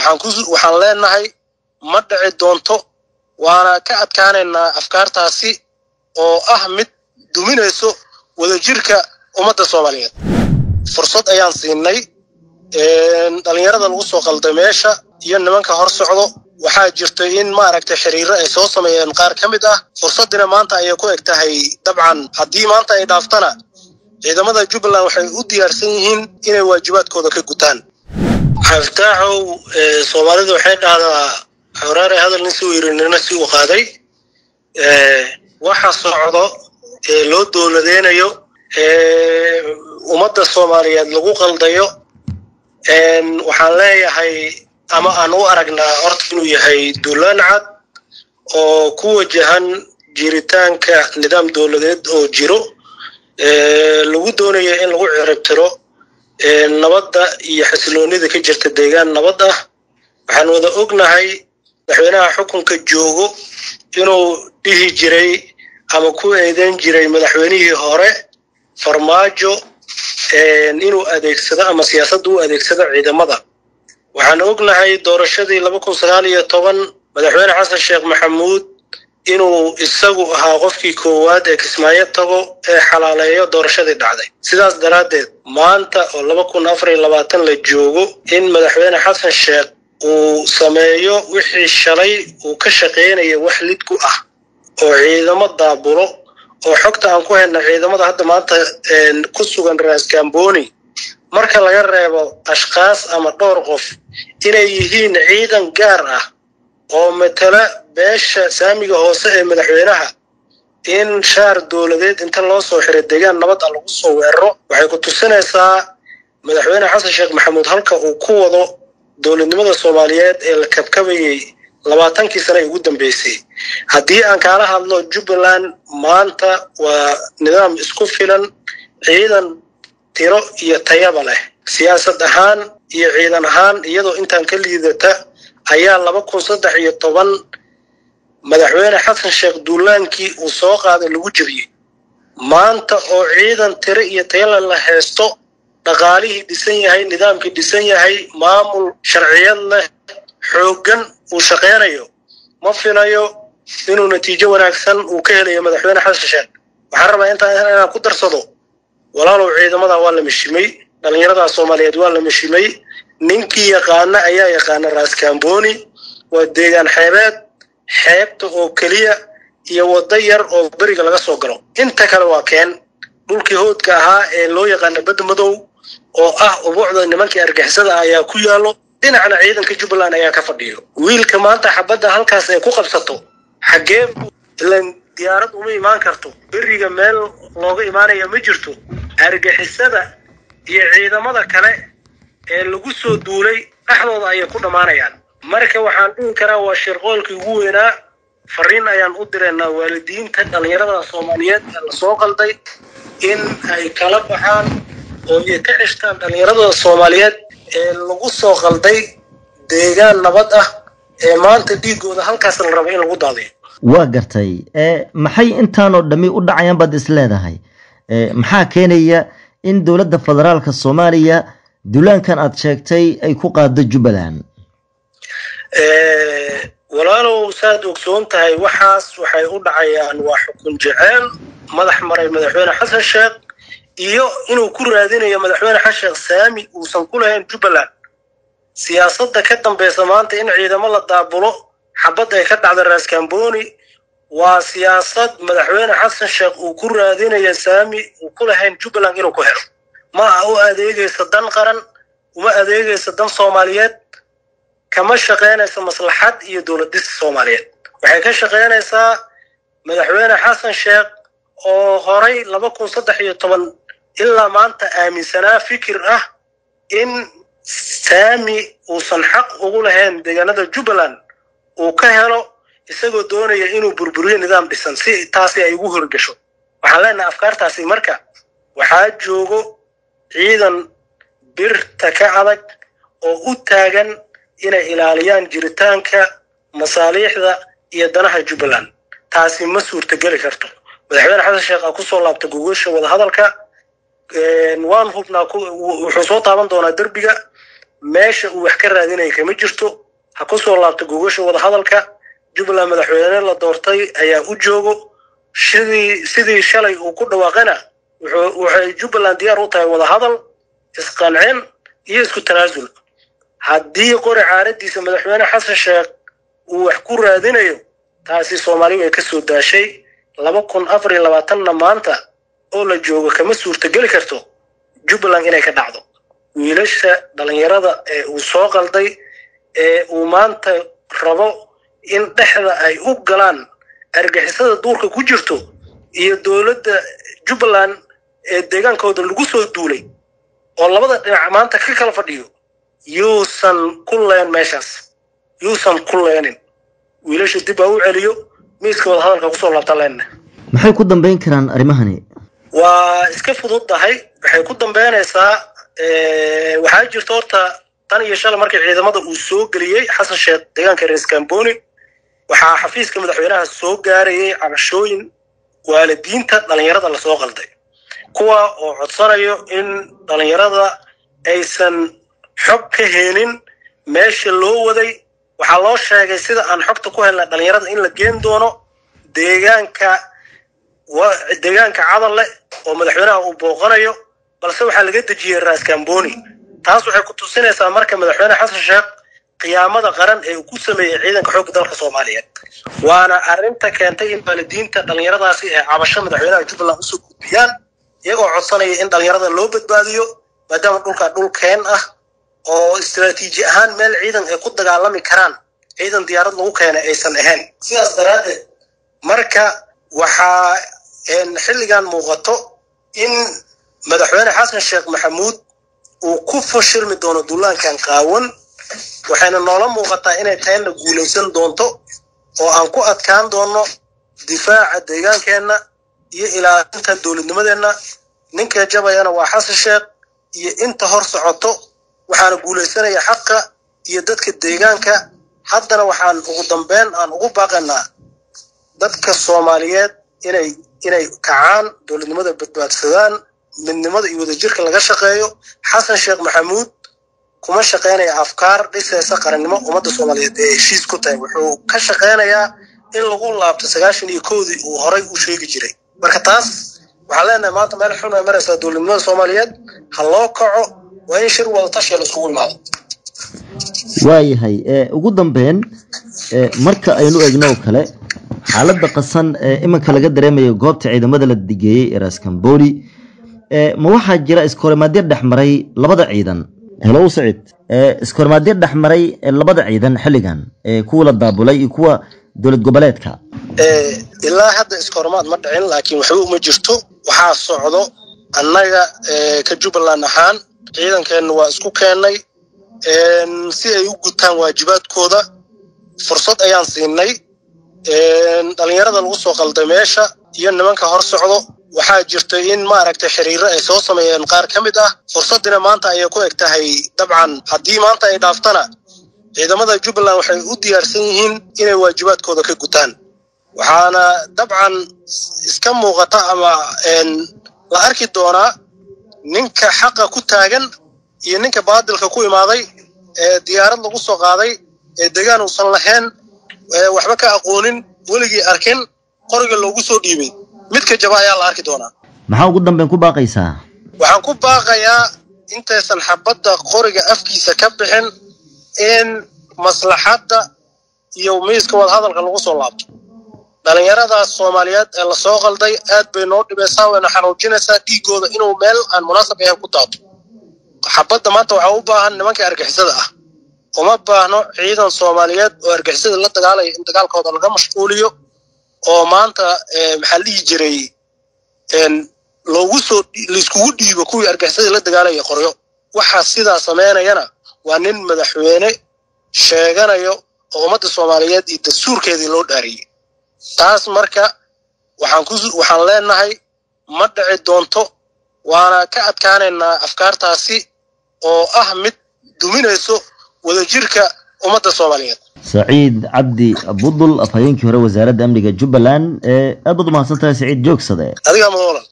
waxaan leenahay ma dhici doonto waana ka adkaanaynaa afkaartaasi oo ah mid duminayso wadajirka ummadda soomaaliyeed fursad ayaan siinay dhalinyarada lagu soo qalday meesha iyo nimanka hor socdo waxaa jirtay in maaragtay xiriiro ay soo sameeyeen qaar ka mid ah fursaddina maanta ayay ku eg tahay dabcan haddii maanta ay dhaaftana ciidamada jubbaland waxay u diyaarsan yihiin inay waajibaadkooda ka gutaan xaftaaxow soomaalidu waxay dhahdaa xoraare hadal nin si yiri nina si u qaaday waxa socdo ee loo dowladeynayo ummadda soomaaliyeed lagu qaldayo waxaan leeyahay ama aan u aragnaa horta inuu yahay duulaan cad oo ku wajahan jiritaanka nidaam dowladeed oo jiro lagu doonayo in lagu ciribtiro nabadda iyo xasiloonida ka jirta deegaan nabad ah waxaan wada ognahay madaxweynaha xukunka joogo inuu dhihi jiray ama ku eedeyn jiray madaxweynihii hore farmaajo inuu adeegsado ama siyaasadda u adeegsado ciidamada waxaan ognahay doorashadii laba kun sagaal iyo toban madaxweyne xasan sheekh maxamuud inuu isagu ahaa qofkii koowaad ee kismaayo tago ee xalaaleeyo doorashadii dhacday sidaas daraaddeed maanta oo laba kun afar iyo labaatan la joogo in madaxweyne xasan sheekh uu sameeyo wixii shalay uu ka shaqaynaya wax lid ku ah oo ciidamo daabulo oo xogta aan ku hayna ciidamada hadda maanta ku sugan raasgamboni marka laga reebo ashkaas ama dhowr qof inay yihiin ciidan gaar ah oo matala beesha saamiga hoose ee madaxweynaha in shaar dowladeed inta loo soo xiray deegaan nabad a lagu soo weeraro waxay ku tusinaysaa madaxweyne xasan sheekh maxamuud halka uu ku wado dowladnimada soomaaliyeed ee la kabkabayey labaatankii sane ugu dambeysay haddii aan kaala hadlo jubbaland maanta waa nidaam isku filan ciidan tiro iyo tayaba leh siyaasad ahaan iyo ciidan ahaan iyadoo intaan ka liidata ayaa laba kun saddex iyo toban madaxweyne xasan sheekh duulaankii uu soo qaaday lagu jebiyey maanta oo ciidan tiro iyo tayala la haysto dhaqaalihii dhisan yahay nidaamkii dhisan yahay maamul sharciyad leh xooggan uu shaqaynayo ma filayo inuu natiijo wanaagsan uu ka helayo madaxweyne xasan sheekh waxaan rabaa intaan inaan ku darsado walaalow ciidamada waa la mishimay dhallinyarada soomaaliyeed waa la mishimay ninkii yaqaana ayaa yaqaana raaskamboni waa deegaan xeebeed xeebta oo keliya iyo waddo yar oo beriga laga soo galo inta kale waa keen dhulkii hoodka ahaa ee loo yaqaana badda madow oo ah ubuucda nimankii argixisada ah ayaa ku yaallo dhinacna ciidanka jubbaland ayaa ka fadhiyo wiilka maanta xabadda halkaas ay ku qabsato xaggee ilan diyaarad uma imaan karto beriga meel looga imaanaya ma jirto argixisada iyo ciidamada kale ee lagu soo duulay dhexdooda ayay ku dhammaanayaan marka waxaan dhihi karaa waa shirqoolkii ugu weynaa fariin ayaan u direynaa waalidiinta dhallinyarada soomaaliyeed ee lasoo qalday in ay kala baxaan oo ay ka ceshtaan dhallinyarada soomaaliyeed ee lagu soo qalday deegaan nabad ah ee maanta dhiigooda halkaas la rabo in lagu daadiyo waa gartay maxay intaanoo dhammi u dhacayaan baad is leedahay maxaa keenaya in dowladda federaalka soomaaliya duulaankan aad sheegtay ay ku qaado jubbaland walaalow saad ogsoon tahay waxaas waxay u dhacayaan waa xukun jeceel madax maray madaxweyne xasan sheekh iyo inuu ku raadinayo madaxweyne xasan sheekh saami uusan ku lahayn jubbaland siyaasadda ka dambeysa maanta in ciidamo la daabulo xabad ay ka dhacda raaskamboni waa siyaasad madaxweyne xasan sheekh uu ku raadinayo saami uu ku lahayn jubbaland inuu ku helo ma aha u adeegaysa dan qaran uma adeegaysa dan soomaaliyeed kama shaqaynaysa maslaxad iyo dowlad dhis soomaaliyeed waxay ka shaqaynaysaa madaxweyne xasan sheekh oo horay laba kun saddex iyo toban ilaa maanta aaminsanaa fikir ah in saami uusan xaq ugu lahayn deegaanada jubbaland uu ka helo isagoo doonaya inuu burburiyo nidaam dhisan si taasi ay ugu horgasho waxaan leenahay afkaartaasi marka waxaa joogo ciidan birta ka adag oo u taagan inay ilaaliyaan jiritaanka masaaliixda iyo danaha jubbaland taasi ma suurtageli karto madaxweyne xasan sheekh aa kusoo laabta gogosha wadahadalka waan hubnaa wuxuu soo taaban doonaa derbiga meesha uu wax ka raadinaya kama jirto ha ku soo laabto gogasha wadahadalka jubbaland madaxweyne la doortay ayaa u joogo sidii sidii shalay uu ku dhawaaqana waxay jubbaland diyaar u tahay wadahadal isqancin iyo isku tanaasul haddii qori caaradiisa madaxweyne xasan sheekh uu wax ku raadinayo taasi soomaaliya way ka soo daashay laba kun afar iyo labaatanna maanta oo la joogo kama suurtogeli karto jubbaland inay ka dhacdo wiilasha dhallinyarada ee uu soo qalday ee uu maanta rabo in dhexda ay u galaan argixisada duurka ku jirto iyo dowladda jubbaland ee deegaankooda lagu soo duulay oo labada dhinac maanta ka kala fadhiyo yuusan ku leen meeshaas yuusan ku leenin wiilasha dib ha u celiyo miiska wadahadalka kusoo laabta leenna maxay ku dambeyn karaan arrimahani waa iska fududdahay waxay ku dambeynaysaa waxaa jirta horta tan iyo shalay markii ciidamada uu soo geliyey xasan sheekh deegaanka rees kamboni waxaa xafiiska madaxweynaha soo gaarayay cabashooyin waalidiinta dhallinyarada lasoo qalday kuwa oo codsanayo in dhallinyarada aysan xog ka helin meesha loo waday waxaa loo sheegay sida aan xogta ku helna dhallinyarada in la geen doono deegaanka deegaanka cadal leh oo madaxweynaha uu booqanayo balse waxaa laga dejiyey raas kamboni taas waxay ku tusinaysaa marka madaxweyne xasan sheekh qiyaamada qaran ee uu ku sameeyey ciidanka xoogga dalka soomaaliyeed waana arrinta keentay in waalidiinta dhallinyaradaasi ee cabasho madaxweynaha jubbaland usoo gudbiyaan iyagoo codsanaya in dhallinyarada loo badbaadiyo maadaama dhulkaa dhul keen ah oo istaraatiiji ahaan meel ciidan ay ku dagaalami karaan ciidan diyaarad lagu keenay aysan ahayn sidaas daraaddeed marka waxaa xilligan muuqato in madaxweyne xasan sheekh maxamuud uu ku fashilmi doono duulaankan qaawan waxayna noola muuqataa inay tayna guulaysan doonto oo aan ku adkaan doono difaaca deegaankeenna iyo ilaalinta dowladnimadeenna ninka jabayana waa xasan sheekh iyo inta hor socoto waxaana guulaysanaya xaqa iyo dadka deegaanka haddana waxaan ugu dambeyn aan ugu baaqanaa dadka soomaaliyeed inay inay kacaan dowladnimada badbaadsadaan midnimada iyo wadajirka laga shaqeeyo xasan sheekh maxamuud kuma shaqaynaya afkaar dhisaysa qarannimo ummadda soomaaliyeed ee heshiis ku tahay wuxuu ka shaqaynayaa in lagu laabto sagaashan iyo kowdii uu horay u sheegi jiray marka taas waxaan leenahay maanta meel xun ay maraysaa dowladnimada soomaaliyeed ha loo kaco waa in shir wada tashiya la isugu imaado waayahay ugu dambeyn marka aynu eegno oo kale xaaladda qasan ee iminka laga dareemayo goobta ciidamada la digeeyey ee raskamboni ma waxaa jira iskoorimaadyo dhex maray labada ciidan helow sacid iskoorimaadyo dhex maray labada ciidan xilligan kuwa la daabulay iyo kuwa dowlad goboleedka ilaa hadda iskoorimaad ma dhicin laakiin waxba uma jirto waxaa socdo annaga ka jubbaland ahaan ciidankeenna waa isku keennay si ay u gutaan waajibaadkooda fursad ayaan siinay dhallinyarada lagu soo qalday meesha iyo nimanka hor socdo waxaa jirta in maaragtay xiriiro ay soo sameeyeen qaar ka mid ah fursaddina maanta ayay ku eg tahay dabcan haddii maanta ay dhaaftana ciidamada jubbaland waxay u diyaarsan yihiin inay waajibaadkooda ka gutaan waxaana dabcan iska muuqata ama la arki doonaa ninka xaqa ku taagan iyo ninka baadilka ku imaaday ee diyaarad lagu soo qaaday ee degaan uusan lahayn waxba ka aqoonin weligii arkin qoriga loogu soo dhiibay midka jaba ayaa la arki doonaa maxaa ugu dambeyn ku baaqaysaa waxaan ku baaqayaa intaysan xabadda qoriga afkiisa ka bixin in maslaxadda iyo miiska wadahadalka lagu soo laabto dhallinyaradaas soomaaliyeed ee lasoo qalday aad bay noo dhibaysaa wayna xanuujinaysaa dhiigooda inuu meel aan munaasab ahayn ku daato xabadda maanta waxaa u baahan nimanka argixisada ah uma baahno ciidan soomaaliyeed oo argixisada la dagaalaya in dagaalkooda laga mashquuliyo oo maanta maxaa la dhihi jiray loogu soo laiskugu dhiibo kuwii argixisada la dagaalaya qoryo waxaa sidaa samaynayana waa nin madaxweyne sheeganayo oo ummadda soomaaliyeed iyo dastuurkeedii loo dhaariyey taas marka waxaan ku waxaan leenahay ma dhici doonto waana ka adkaanaynaa afkaartaasi oo ah mid duminayso wadajirka ummadda soomaaliyeed saciid cabdi budul afhayeenkii hore wasaaradda amniga jubbaland aad baad umahadsan tahay saciid joogsade adigaa madolan